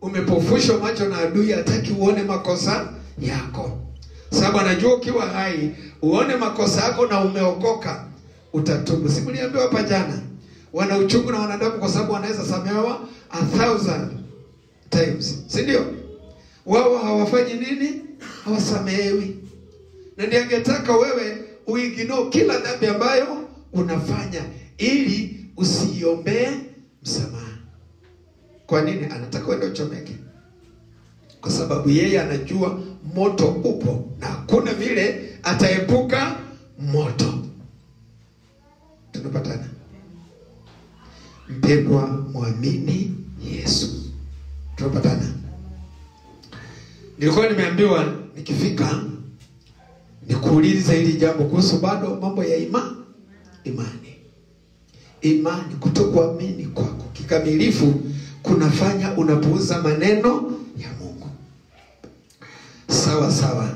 umepofushwa macho na adui, hataki uone makosa yako, sababu anajua ukiwa hai uone makosa yako na umeokoka, utatubu. Si mliambiwa hapa jana, wana uchungu na wanadamu kwa sababu wanaweza samehewa a thousand times, si ndio? Wao hawafanyi nini? Hawasamehewi. Na ndiye angetaka wewe uignore kila dhambi ambayo unafanya ili usiombee msamaha. Kwa nini? Anataka uende uchomeke, kwa sababu yeye anajua moto upo na hakuna vile ataepuka moto. Tunapatana mpendwa, mwamini Yesu. Tunapatana. Nilikuwa nimeambiwa nikifika nikuulize hili jambo kuhusu bado mambo ya ima imani. Imani, kutokuamini kwako kikamilifu kunafanya unapuuza maneno ya Mungu. Sawa sawa,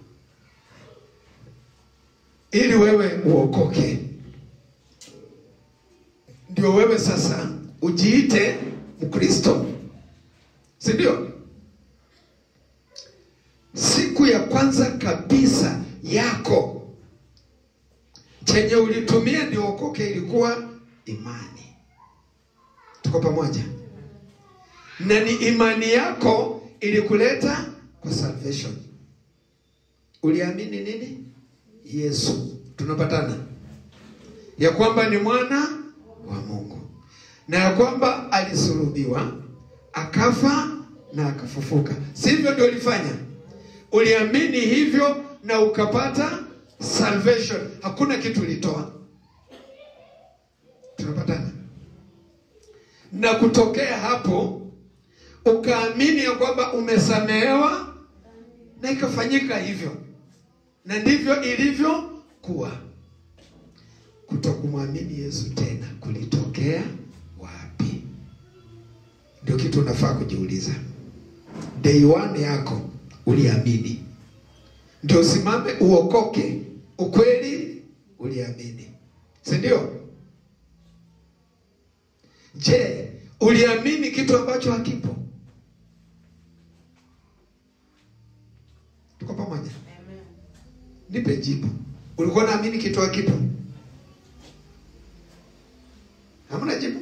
ili wewe uokoke, ndio wewe sasa ujiite Mkristo, si ndio? Siku ya kwanza kabisa yako chenye ulitumia ndio okoke ilikuwa imani. Tuko pamoja? Na ni imani yako ilikuleta kwa salvation. Uliamini nini? Yesu. Tunapatana ya kwamba ni mwana wa Mungu na ya kwamba alisulubiwa akafa na akafufuka, sivyo? Ndio ulifanya, uliamini hivyo na ukapata salvation. Hakuna kitu ulitoa. Tunapatana na kutokea hapo ukaamini ya kwamba umesamehewa na ikafanyika hivyo, na ndivyo ilivyokuwa. Kutokumwamini Yesu tena kulitokea wapi? Ndio kitu unafaa kujiuliza. Day one yako uliamini, ndio usimame uokoke. Ukweli uliamini, si ndio? Je, uliamini kitu ambacho hakipo? Tuko pamoja? Nipe jibu. Ulikuwa naamini kitu hakipo? Hamna jibu?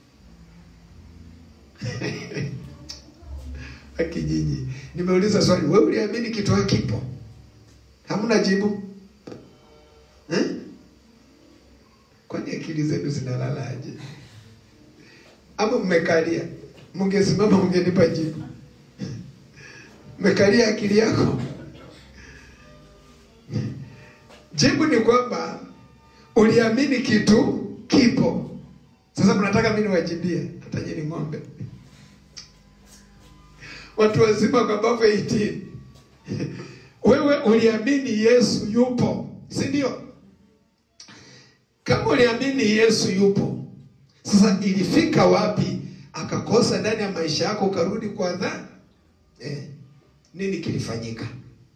Akijiji, nimeuliza swali, wewe uliamini kitu hakipo? Hamna jibu eh? Kwani akili zenu zinalalaje? Ama mmekalia? Mungesimama mngenipa jibu. Mmekalia akili yako? Jibu ni kwamba uliamini kitu kipo. Sasa mnataka mimi niwajibie? Hata nyinyi ng'ombe, watu wazima kwa bavu 18 wewe uliamini Yesu yupo, si ndio? Kama uliamini Yesu yupo, sasa ilifika wapi akakosa ndani ya maisha yako ukarudi kwa dhambi? Eh, nini kilifanyika?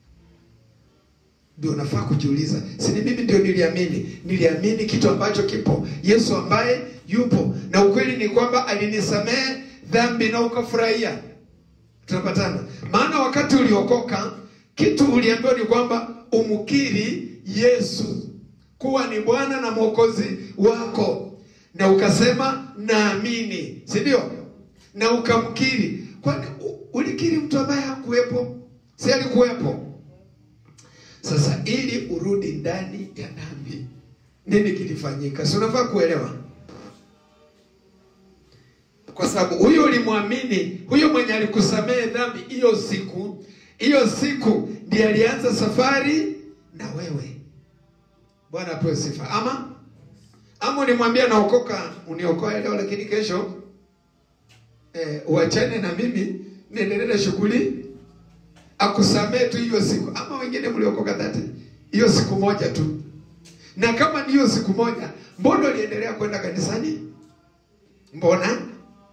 Ndio unafaa kujiuliza. Si ni mimi ndio niliamini, niliamini kitu ambacho kipo, Yesu ambaye yupo, na ukweli ni kwamba alinisamehe dhambi na ukafurahia. Tunapatana? Maana wakati uliokoka, kitu uliambiwa ni kwamba umkiri Yesu kuwa ni Bwana na Mwokozi wako, na ukasema naamini, si ndio? Na ukamkiri. Kwani ulikiri mtu ambaye hakuwepo? Si alikuwepo? Sasa ili urudi ndani ya dhambi, nini kilifanyika? Si unafaa kuelewa, kwa sababu huyo ulimwamini, huyo mwenye alikusamehe dhambi hiyo siku, hiyo siku ndiye alianza safari na wewe. Bwana apewe sifa. Ama ama ulimwambia naokoka, uniokoe leo, lakini kesho eh, uachane na mimi niendelee na shughuli akusamee tu hiyo siku, ama wengine mliokoka dhati hiyo siku moja tu. Na kama ni hiyo siku moja, mbona uliendelea kwenda kanisani? Mbona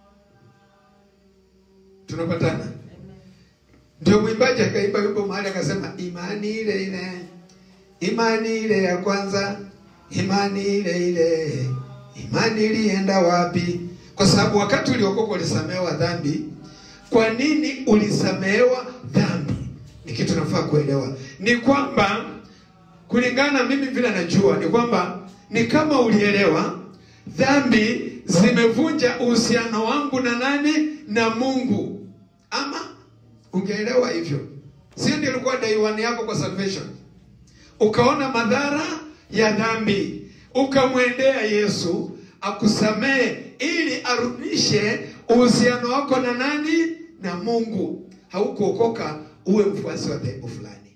tunapatana? Ndio mwimbaji akaimba wimbo mahali akasema, imani ile ile, imani ile ya kwanza, imani ile ile, imani ilienda wapi? Kwa sababu wakati uliokoka ulisamehewa dhambi kwa nini ulisamehewa dhambi ni kitu nafaa kuelewa ni kwamba kulingana na mimi vile najua ni kwamba ni kama ulielewa dhambi zimevunja uhusiano wangu na nani na mungu ama ungeelewa hivyo sio ndio ilikuwa day one yako kwa salvation ukaona madhara ya dhambi ukamwendea yesu akusamehe ili arudishe uhusiano wako na nani na mungu haukuokoka uwe mfuasi wa dhehebu fulani